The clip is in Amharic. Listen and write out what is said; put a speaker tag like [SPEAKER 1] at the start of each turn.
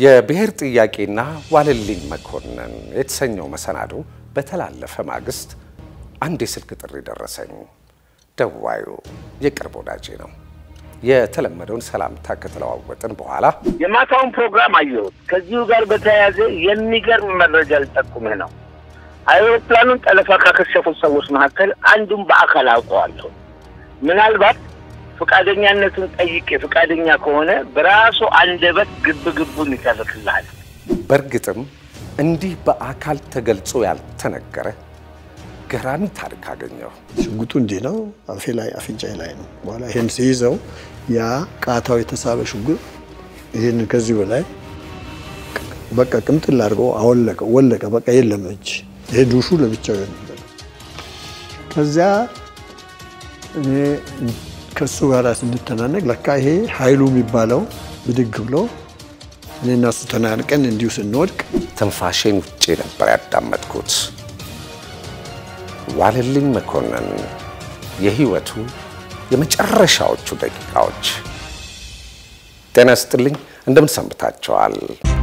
[SPEAKER 1] የብሔር ጥያቄና ዋለልኝ መኮንን የተሰኘው መሰናዶ በተላለፈ ማግስት አንድ የስልክ ጥሪ ደረሰኝ። ደዋዩ የቅርብ ወዳጄ ነው። የተለመደውን ሰላምታ ከተለዋወጥን በኋላ
[SPEAKER 2] የማታውን ፕሮግራም አየሁት። ከዚሁ ጋር በተያያዘ የሚገርም መረጃ ልጠቁምህ ነው። አይሮፕላኑን ጠለፋ ካከሸፉት ሰዎች መካከል አንዱን በአካል አውቀዋለሁ። ምናልባት ፈቃደኛነቱን ጠይቄ ፈቃደኛ ከሆነ በራሱ አንደበት ግብ ግቡን ይተርክልሃል።
[SPEAKER 1] በእርግጥም እንዲህ በአካል ተገልጾ ያልተነገረ ገራሚ ታሪክ አገኘሁ።
[SPEAKER 3] ሽጉጡ እንዲህ ነው፣ አፌ ላይ አፍንጫዬ ላይ ነው። በኋላ ይሄን ሲይዘው ያ ቃታው የተሳበ ሽጉጥ ይህን ከዚህ በላይ በቃ ቅምጥል አድርገው አወለቀ፣ ወለቀ። በቃ የለም እጅ ይሄ ዱሹ ለብቻው ነበር። ከዚያ እኔ ከእሱ ጋር ስንተናነቅ ለካ ይሄ ኃይሉ የሚባለው ብድግ ብሎ እኔና እሱ ተናንቀን እንዲሁ ስንወድቅ
[SPEAKER 1] ትንፋሼን ውጬ ነበር ያዳመጥኩት። ዋለልኝ መኮንን የህይወቱ የመጨረሻዎቹ ደቂቃዎች። ጤና ይስጥልኝ፣ እንደምን ሰንብታችኋል?